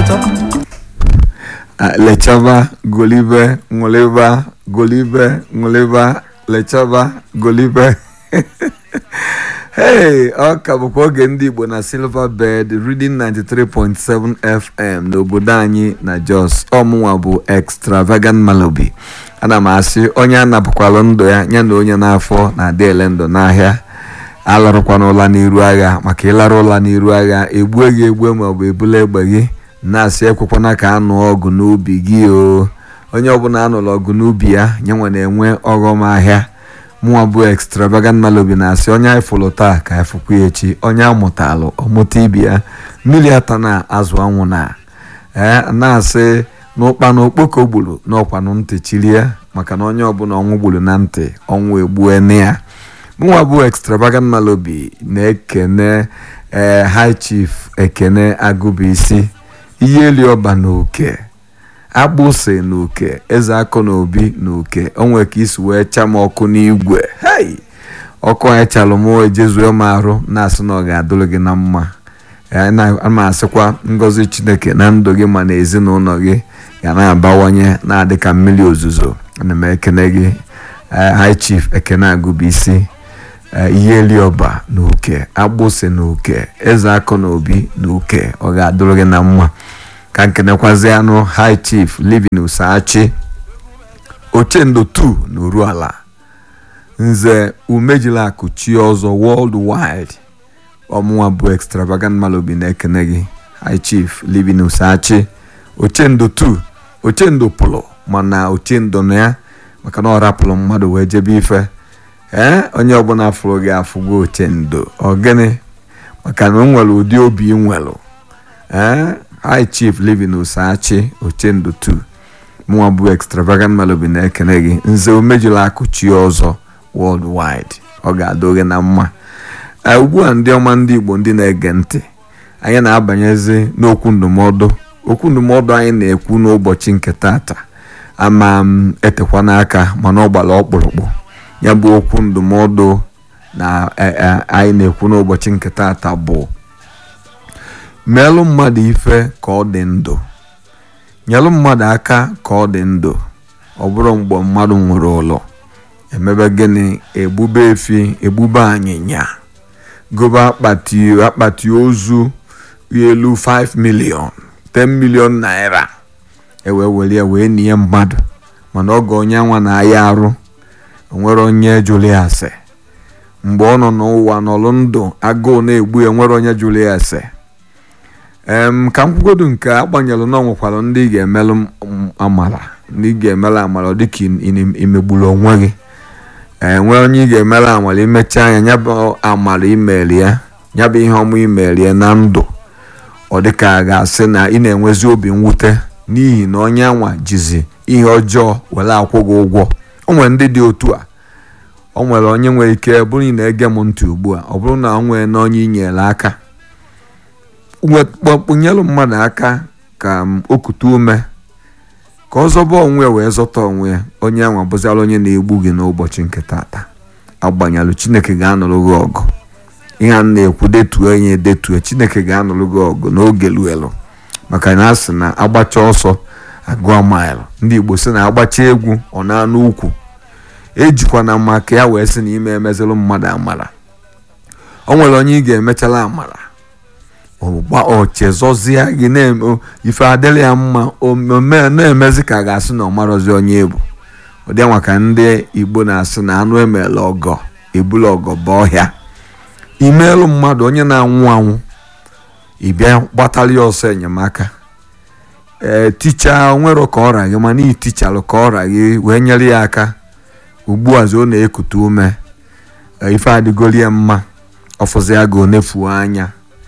lechaba golibe ṅụliba golibe ṅụliba lechaba golibe hey ọ ka bụkwa oge ndị igbo na silver bed reading 93.7 fm n'obodo anyị na jos ọmụnwa bụ extravagant malobi ana m asị onye anapụkwalụ ndụ ya ya na onye n'afọ na-adị ele ndụ n'ahịa alarụkwana ụla n'iru agha maka ịlarụ ụla n'iru agha egbue gị egbue maọbụ ebula egbe gị na-asị ekwekwana ka anụ ọgụ n'ubi gị o onye ọbụla anụrụ ọgụ n'ubi ya nyenwe na-enwe ọghọm ahịa mụnwa bụ extravagant malobi na-asị onye anyị fụrụ taa ka anyị fụkwa echi onye amụtalụ ọmụta ibi ya mmiri ata na azụ anwụ na ee na-asị n'ụkpanụ okpoko gburu n'ọkwanụ ntị chilie maka na onye ọbụla ọnwụ gburu na ntị ọnwụ egbuene ya mụnwa bụ extravagant malobi na-ekene ee high chief ekene agụbisi ihe eli ọba na oke agbụsị na uke eze akụ na obi na uke onwe ka isi wee cha m ọkụ n'igwe hei ọkụ anyị chalụ m ejezue m arụ na-asị na ọ ga-adụrụ gị na mma ma asịkwa ngọzi chineke na ndụ gị ma na ezinụlọ gị ga na-abawanye na-adị ka mmiri ozuzo ana m ekene gị high chief ekene agụbisi ihe eliọba na uke agbụsị na uke eze akụ na obi na uke ọ ga-adụrụ gị na mma ka nkenekwazi anụ high chief living usachi ochendo 2 na oruala nze umejilakụ chi ọzọ worldwide ọmụnwa bụ extravagant malobi na-ekene gị high chief living usachi ochendo 2 ochendo pụlụ mana ochendo na ya maka na ọ rapụrụ mmadụ wee jebe ife ee onye ọbụla fụrụ gị afụgo ochendo ọgịnị maka na o nwere ụdị obi nwelụ ee high chief living usachi ochendo 2 mụnwa bụ extravagant malobi na-ekene gị nze omejula akụchi ọzọ worldwide ọ ga-adụ gị na mma ugbu a ndị ọma ndị igbo ndị na-ege ntị anyị na-abanyezi n'okwu ndụmọdụ okwu ndụmọdụ anyị na-ekwu n'ụbọchị nke tata ama m etekwa n'aka mana ọ gbara ọkpụrụkpụ ya bụ okwu ndụmọdụ na anyị na-ekwu n'ụbọchị nke tata bụ meelụ mmadụ ife ka ọ dị ndụ nyelụ mmadụ aka ka ọ dị ndụ ọ bụrụ mgbe mmadụ nwere ụlọ emebe gịnị egbube efi egbube anyịnya gobe akpati akpati ozu elu 5 million 10 million naira ewe were ya wee nie mmadụ mana oge onye nwa na-aya arụ onwere onye jụrụ ya ase mgbe ọ nọ n'ụwa n'ọlụ ndụ agụụ na-egbu ya nwere onye jụrụ ya ase em ka m kwugodu nke agbanyelụ na ọnwekwara ndị ga-emelụ amara ndị ga-emelụ amara dịka imegburu onwe gị enwe onye ị ga-emelụ amara imechaa anya nyabụ amara imeri ya nyabụ ihe ọma imeri ya na ndụ ọ dịka a ga-asị na ị na-enwezi obi mwute n'ihi na onye anwa jizi ihe ọjọọ were akwụ gị ụgwọ o nwere ndị dị otu a o nwere onye nwere ike bụrụ ị na-ege m ntị ugbu a ọ bụrụ na o nwere na onye inyere aka kpọkpụnyelụ mmadụ aka ka o kute ume ka ọ zọba onwe wee zọta onwe ya onye anwa bụziara onye na-egbu gị n'ụbọchị nke tata agbanyelụ chineke ga-anụrụ gị ọgụ ihe a na-ekwu detuo enye detue chineke ga-anụrụ gị ọgụ n'oge luelu maka na a sị na agbacha ọsọ agụọ maịlụ ndị igbo sị na agbacha egwu ọ na-anụ ukwu ejikwa na maka ya wee sị na ime emezilụ mmadụ amara o nwere onye ị ga-emechala amara ochezọzie gị ife adịrị ya mma omume na-emezi ka ga-asị na ọmarọzi onye ebu ụdị nwa ka ndị igbo na-asị na anụ emela ọgọ ebula ọgọ bụ ọhịa imeelụ mmadụ onye na-anwụ anwụ ịbịa gbatara ya ọsọ enyemaka ee ticha nwere ka ọra gị mana itichalụ ka ọra gị wee nyere ya aka ugbu a ọ na-ekute ume ife adịgoli ya mma ọfụzi ya ga onefuo anya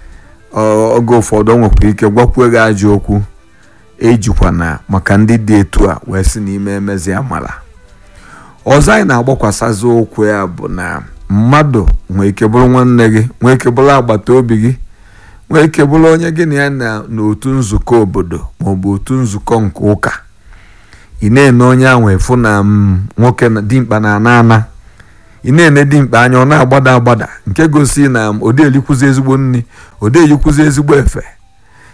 oge ụfọdụ o nwekwara ike gwakwuo gị ajọ okwu ejikwana maka ndị dị etu a wee sị n'ime emezi amara ọzọ anyị na-agbakwasazị okwu ya bụ na mmadụ nwee ike bụrụ nwanne gị nwee ike bụrụ agbata obi gị nwee ike bụrụ onye gị na ya na n'otu nzukọ obodo maọbụ otu nzukọ nke ụka ị na-ene onye ahụ efu na nwoke dimkpa na ana ana ị na-ene dimkpa anya ọ na-agbada agbada nke gosi na ode elikwuzi ezigbo nri ode eyikwuzi ezigbo efe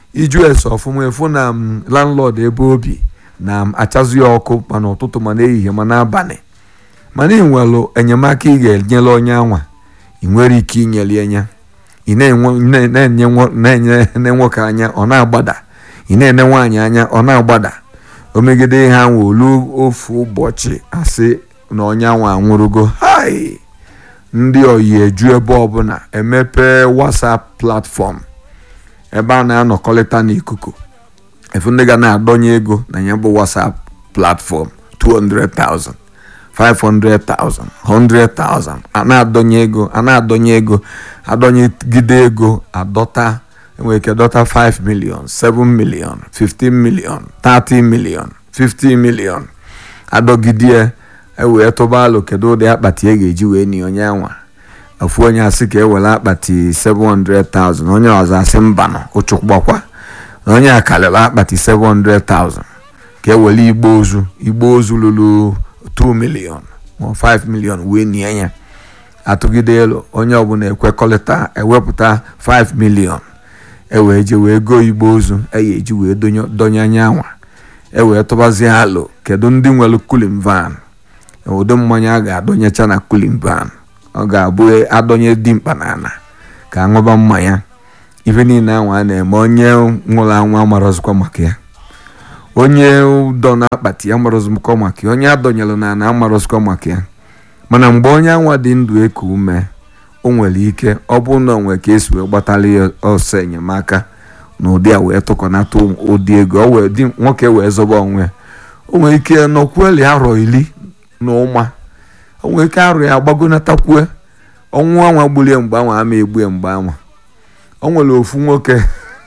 iju ese ọfụma efu na landlord ebe obi na achazụ ya ọkụ mana ụtụtụ ma n'ehihie ma n'abalị mana ị nwere enyemaka ị ga-enyere onye anwa ị nwere ike inyere anya ị na-enye nwoke anya ọ na-agbada ị na-ene nwaanyị anya ọ na-agbada o megide ihe anwa olu ofu ụbọchị asị na onye anwa anwụrụgo hai ndị oyi eju ebe ọbụla emepe whatsapp platform ebe a na-anọkọrịta n'ikuku efu ndị ga na-adọnye ego na ya bụ whatsapp platform 200,000 500,000 100,000 a na-adọnye ego a na-adọnye ego adọnyegide ego adọta enwere ike dọta 5 million 7 million 15 million 30 million 50 million adọgidie ewee tụba alụ kedu ụdị akpati e ga-eji wee ni onye anwa ofu onye asị ka ewere akpati 700,000 onye ọzọ asị mbanụ ụchụkwakwa onye a karịrị akpati 700,000 ka ewere igbo ozu igbo ozu lụrụ 2 million ma 5 million wee nie ya atụgide elu onye ọbụla ekwekọrịta ewepụta 5 million ewee je wee goo igbo ozu eyi eji wee donye anya anwa ewee tụbazie alụ kedu ndị nwere kulin van ụdị mmanya a ga-adọnyecha na kulin van ọ ga-abụ adọnye dimkpa n'ala ka aṅụba mmanya ife niile anwa a na-eme onye nwụrụ anwụ amarọzikwa maka ya onye dọ na akpati amarọzikwa maka ya onye adọnyelụ na ana amarọzikwa maka ya mana mgbe onye anwa dị ndụ eku ume o nwere ike ọ bụrụ na onwe ka esi wee gbatara ya ọsọ enyemaka na ụdị a wee tụkọnata ụdị ego o wee dị nwoke wee zọba onwe o nwere ike nọkwueli arọ iri na ụma o nwere ike arụ ya agbagonatakwu ọnwụ anwa gbulie mgbe anwa ama egbue mgbe anwa o nwere ofu nwoke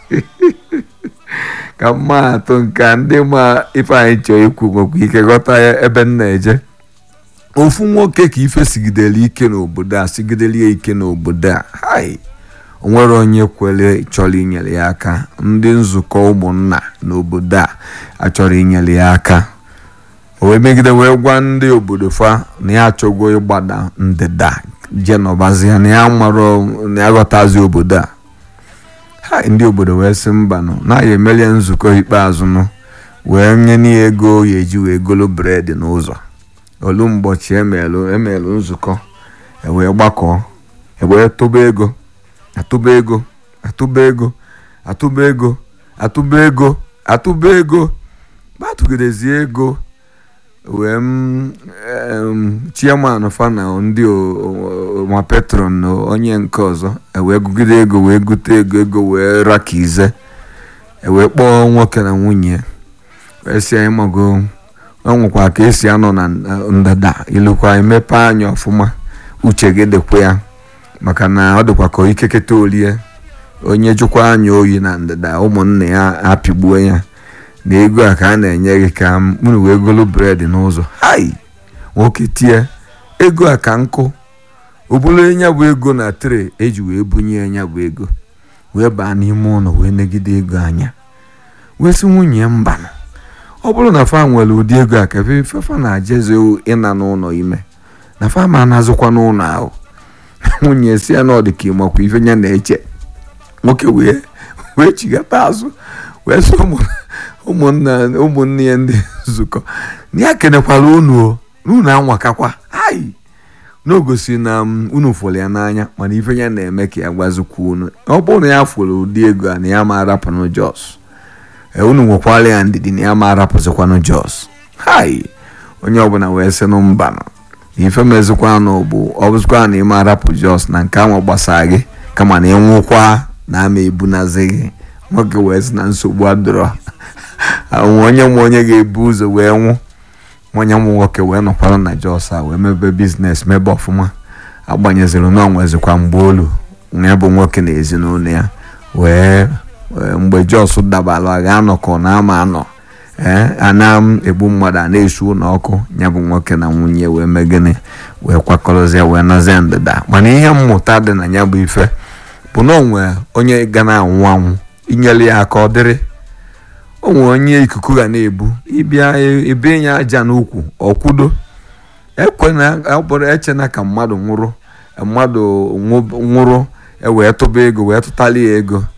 ka mma atụ nke ndị ma ife anyị chọọ ikwu nwekwa ike ghọta ya ebe m na-eje ofu nwoke ka ife sigidere ike n'obodo a sigidere ya ike n'obodo a hai onwere onye kwere chọrọ inyere ya aka ndị nzukọ ụmụnna n'obodo a achọrọ inyere ya aka o wee megide wee gwa ndị obodo fa na ya achọgo ịgbada ndịda jenọbazia na ya marọ na ya ghọtazi obodo a ha ndị obodo wee sị mbanụ na ya emelie nzukọ ikpeazụ nụ wee nye n'ihe ego ya eji wee golo bred n'ụzọ olu mgbọchi emelụ emelụ nzukọ ewee gbakọọ ewee tụba ego atụba ego atụba ego atụba ego atụba ego atụba ego batụgidezie ego wee m chairman fana ndị ma petron na onye nke ọzọ ewee gụgide ego wee gute ego ego wee raka ize ewee kpọọ nwoke na nwunye wee si anyị mago ọ nwekwa ka esi anọ na ndada ilukwa emepe anya ọfụma uche gị dịkwa ya maka na ọ dịkwa ka ikeketa olie onye jụkwa anya oyi na ndịda ụmụnne ya apịgbuo ya na ego a ka a na-enye gị ka mụrụ wee golo bred n'ụzọ hai nwoke tie ego a ka nkụ o bụrụ nya bụ ego na tre eji wee bunye nya bụ ego wee baa n'ime ụlọ wee negide ego anya wee sị nwunye mbanụ ọ bụrụ na fa nwere ụdị ego a ka fefa na-ajeze ịna n'ụlọ ime na fa ma na-azụkwa n'ụlọ ahụ nwunye si ya na ọ dị ka ịmakwa ife ya na-eche nwoke wee wee chigata azụ wee sị ụmụnne ya ndị nzukọ na ya kenekwara unu o unu anwakakwa ai n'ogosi na unu fụrụ ya n'anya mana ife ya na-eme ka ya gwazikwa unu ọ bụrụ na ya fụrụ ụdị ego a na ya ma arapụnụ jos unu nwekwara ya ndidi na ya ma arapụzikwanụ jos hai onye ọbụla wee sị nụ mbanụ ife mezikwanụ bụ ọ bụzikwa na ịma arapụ jos na nke ahụ gbasara gị kama na ịnwụkwa na ama ebunazi gị nwoke wee sị na nsogbu adọrọ onye nwe onye ga-ebu ụzọ wee nwụ onye nwe nwoke wee nọkwara na jos a wee mebe biznes mebe ọfụma agbanyeziri na onwezikwa mgbe olu ya bụ nwoke na ezinụlọ ya wee mgbe jos dabara ga-anọkọ na ama anọ ee a na-egbu mmadụ a na-esu ụlọ ọkụ ya bụ nwoke na nwunye wee mee gịnị wee kwakọrọzie wee nazie ndịda mana ihe mmụta dị na ya bụ ife bụ na onwe onye ga na-anwụ anwụ inyere ya aka ọ dịrị onwe onye ikuku ga na-ebu ịbịa ebe ya aja n'ukwu ọkwudo ekwena ọbụrụ echena ka mmadụ nwụrụ mmadụ nwụrụ ewee tụba ego wee tụtali ya ego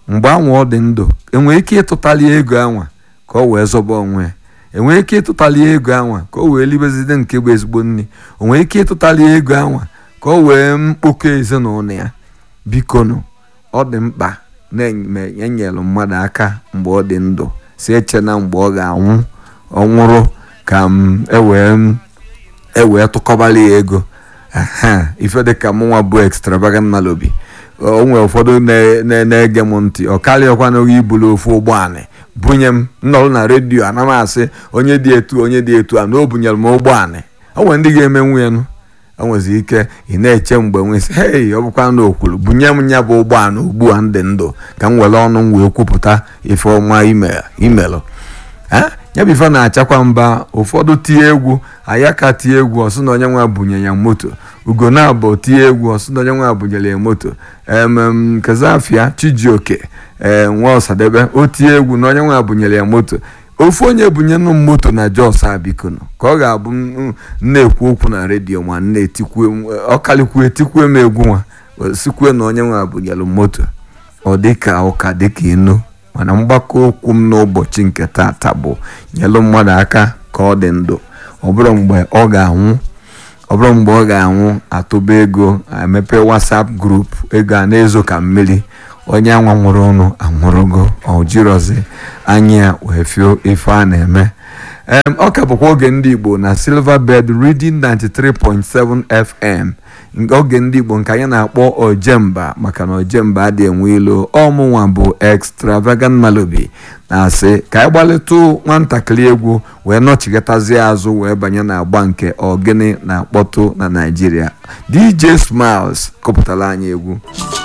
mgbe anwa ọ dị ndụ enwere ike ịtụtali ego anwa ka ọ wee zọba onwe ya enwere ike ịtụtali ego anwa ka o wee libezide nke bụ ezigbo nri o nwere ike ịtụtali ego anwa ka o wee mkpokọ ezinụlọ ya bikonụ ọ dị mkpa na-enyelụ mmadụ aka mgbe ọ dị ndụ si eche na mgbe ọ ga-anwụ ọ nwụrụ ka m ewee ewee tụkọbala ya ego ife dịka mụnwa bụ extravagant malobi o nwere ụfọdụ na-ege m ntị ọ karịakwana ibulu ofu ụgbọala bunye m nnọrụ na redio ana m asị onye dị etu onye dị etu a na o bunyere m ụgbọala o nwere ndị ga-eme nwunye nụ o nwezi ike ị na-eche mgbe nwesị hei ọ bụkwa na okwuru bunye m ya bụ ụgbọala ugbu a ndị ndụ ka m were ọnụ m wee kwupụta ife ọma imelụ ya bụ ife na-achakwa mba ụfọdụ tie egwu ayaka tie egwu ọsụ na onye nwa bunye ya moto ugo na-abụ tie egwu ọsụ na onye nwa bunyere ya moto emem kezafia chijioke ee nwa ọsadebe o tie egwu na onye nwa bunyere ya moto ofu onye bunyenụ m moto na jos abikono ka ọ ga-abụ na-ekwu okwu na redio ma ọkalikwue tikwue m egwu nwa sikwue na onye nwa bunyere moto ọ dịka ụka dịka inu mana mgbakọ okwu m n'ụbọchị nke taata bụ nyelụ mmadụ aka ka ọ dị ndụ ọ bụrụ mgbe ọ ga-anwụ ọ bụrụ mgbe ọ ga-anwụ atụba ego emepe WhatsApp grup ego a na-ezo ka mmiri onye anwa nwụrụ ọnụ anwụrụgo ojirozi anya wee fio ife a na-eme ọ ka bụkwa oge ndị Igbo na Silverbird Reading 93.7 FM oge ndị Igbo nke anyị na-akpọ ojemba maka na ojemba adị enwe ilo ọmụnwa bụ extravagant malobi na-asị ka anyị gbalịtụ nwatakịrị egwu wee nọchigatazie azụ wee banye n'agba nke ogene na-akpọtụ na Naịjirịa DJ Smiles kọpụtara anyị egwu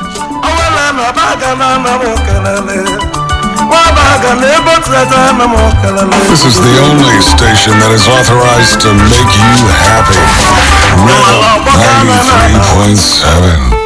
This is the only station that is authorized to make you happy. Red 93.7.